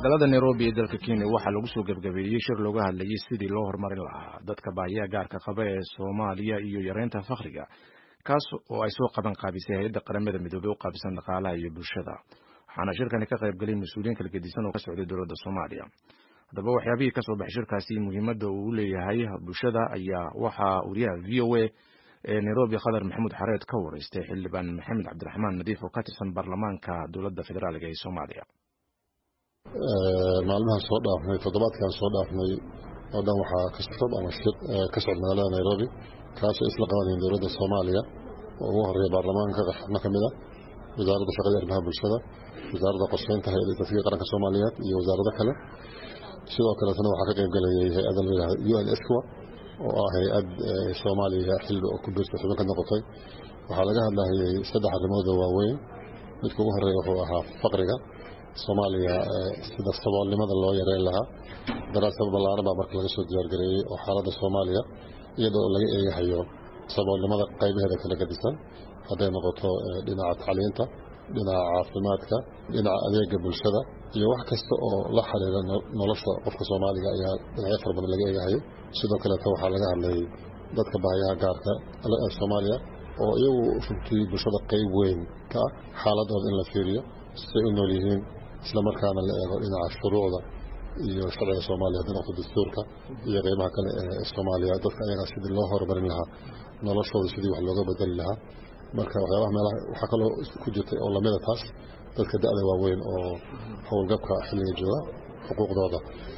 magaalada nairobi ee dalka kenya waxaa lagu soo gebgabeeyey shir looga hadlayay sidii loo horumarin lahaa dadka baahiyaha gaarka qaba ee soomaaliya iyo yareynta fakhriga kaas oo ay soo qaban qaabisay hay-adda qaramada midoobey u qaabisan dhaqaalaha iyo bulshada waxaana shirkani ka qayb galay mas-uuliyiin kala gedisan oo ka socday dowladda soomaaliya haddaba waxyaabihii kasoo baxay shirkaasi muhiimadda uu u leeyahay bulshada ayaa waxaa wariyaha v o a ee nairobi khadar maxamuud xareed ka wareystay xildhibaan maxamed cabdiraxmaan nadiif oo ka tirsan baarlamaanka dowladda federaalk ee soomaaliya maalmahan soo dhaafnay toddobaadkan soo dhaafnay oo dhan waxaa kasab ama shir ka socda magaalada nairobi kaasoo isla qabanayeen dowladda soomaaliya oo ugu horeeya baarlamaanka xubno ka mid a wasaaradda shaqada arrimaha bulshada wasaaradda qorsheynta hay-adda tasiga qaranka soomaaliyeed iyo wasaarado kale sidoo kaleetana waxaa ka qayb galayay hay-adda la yidhahda u n esqua oo ah hay-ad soomaaliya xilli ku biirta xubin ka noqotay waxaa laga hadlayay saddex arrimoodoo waaweyn midka ugu horeeya wuxuu ahaa faqriga soomaaliya sida saboolnimada loo yareyn lahaa daraasad ballaaran baa marka laga soo diyaargareeyey oo xaaladda soomaaliya iyadoo laga eegahayo saboolnimada qaybaheeda kala gadisan hadday noqoto dhinaca tacliinta dhinaca caafimaadka dhinaca adeega bulshada iyo wax kasta oo la xiriira nolosha qofka soomaaliga ayaa dhinacyo fara badan laga eegahayay sidoo kaleeta waxaa laga hadlayay dadka baahiyaha gaarka ee soomaaliya oo iyagu runtii bulshada qayb weyn ka ah xaaladooda in la fiiriyo siday u nool yihiin isla markaana la eego dhinaca shuruucda iyo sharciga soomaaliya hadday noqoto dastuurka iyo qeybaha kale ee soomaaliya dadka ayagaa sidii loo horumarin lahaa noloshooda sidii wax looga bedeli lahaa marka waxyaabaha meelaha waxaa kaloo ku jirtay oo lamida taas dadka da-da waaweyn oo howlgabka xilliga jooga xuquuqdooda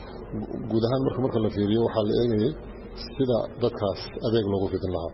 guud ahaan marka marka la fiiriyo waxaa la eegayay sida dadkaas adeeg loogu fidin lahaa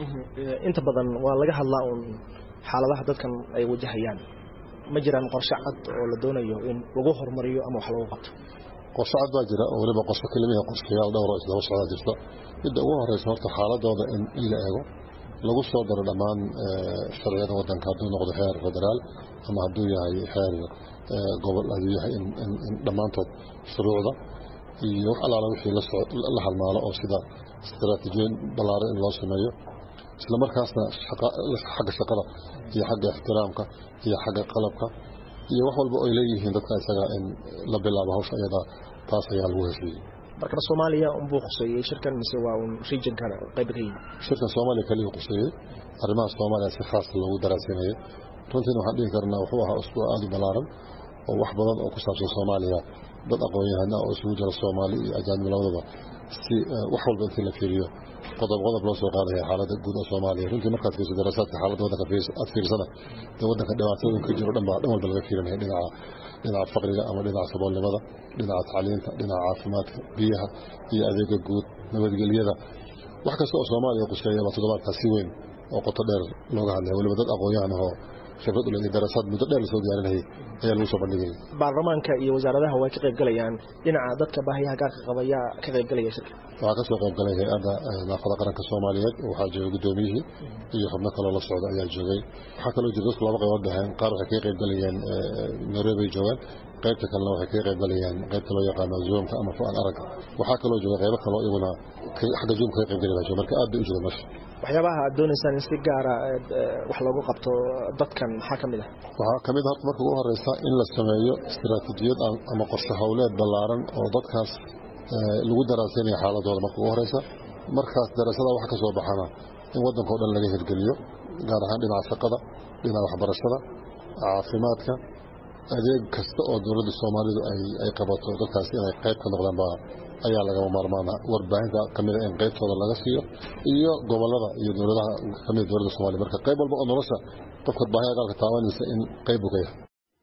inta badan waa laga hadlaa uun xaaladaha dadkan ay wajahayaan ma jiraan qorshe cad oo la doonayo in lagu horumariyo ama wax lagu qabto qorshe cad baa jira oo weliba qorshe kelimihi qorshayaal dhowr oo isdaba socdaa jirta midda ugu horeysa horta xaaladooda in la eego lagu soo daro dhammaan sharciyada wadanka hadduu noqdo xeer federaal ama hadduu yahay xeer gobol hadduu yahay in dhammaantood shuruucda iyo wax allaala wixii la halmaalo oo sida istaraatiijiyoyin ballaaran in loo sameeyo isla markaasna xagga shaqada iyo xagga ixtiraamka iyo xagga qalabka iyo wax walba oy leeyihiin dadka isaga in la bilaabo hawsha iyada taas ayaa lagu heshiiyey markana soomaaliya unbuu khuseeyey shirkan mise waa un regionkan qayb ka yimid shirkan soomaaliya kaliya khuseeyey arrimaha soomaaliya si khaasa loogu daraasinayay runtiina waxaan dhihi karnaa wuxuu ahaa usbuuc aada u ballaaran oo wax badan oo ku saabsan soomaaliya dad aqoon-yahana oo isugu jira soomaali iyo ajaanib labadaba si wax walba intii la fiiriyo qodob qodob loo soo qaadaya xaaladda guud oo soomaaliya runtii markaad fiirso daraasaadka xaaladda waddanka aad fiirsana dee waddanka dhibaatooyinka jiro dhan baa dhan walba laga fiirinaya dhinaca dhinaca faqriga ama dhinaca saboolnimada dhinaca tacliinta dhinaca caafimaadka biyaha iyo adeega guud nabadgelyada wax kasta oo soomaaliya quseeya baa toddobaadkaas si weyn oo qoto dheer looga hadlaya weliba dad aqoon-yahan ahoo khibrad ule iyo daraasaad muddo dheer lasoo diyaarinayay ayaa lagu soo bandhigayay baarlamaanka iyo wasaaradaha way ka qayb galayaan dhinaca dadka baahiyaha gaarka qaba yaa ka qayb galaya shirka waxaa ka soo qayb galay hay-adda naafada qaranka soomaaliyeed waxaa joogay guddoomiyihii iyo xubno kaloo la socda ayaa joogay waxaa kaloo jira dadku laba qaybood baheen qaar waxay kaga qayb galayeen nairobi joogaan qaybta kalena waxay kaga qayb galayeen qaybta loo yaqaano zoomka ama fu-aan aragga waxaa kaloo jooga qaybo kaloo iyaguna xagga zoomka kaga qayb gali baa jooga marka aad bay u jira meesha waxyaabaha aad doonaysaan in si gaara wax loogu qabto dadkan maxaa ka mid ah waxaa ka mid horta marka ugu horeysa in la sameeyo istaraatiijiyad ama qorshe howleed ballaaran oo dadkaas lagu daraaseynaya xaaladooda marka ugu horeysa markaas daraasada wax ka soo baxana in waddanka o dhan laga hirgeliyo gaar ahaan dhinaca shaqada dhinaca waxbarashada caafimaadka adeeg kasta oo dowladda soomaalidu ay qabato dadkaas inay qayb ka noqdaan baa ayaa lagama maarmaana warbaahinta kamida in qaybtooda laga siiyo iyo gobolada iyo dowladaha kamida dowladda soomaliya marka qayb walba oo nolosha qofka baahiya gaalka taabanaysa in qayb uu ka yahay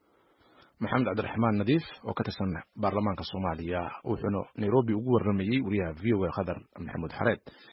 maxamed cabdiraxmaan nadiif oo ka tirsan baarlamaanka soomaaliya wuxuuna nairobi ugu waramayey wariyaha v o a khadar maxamuud xareed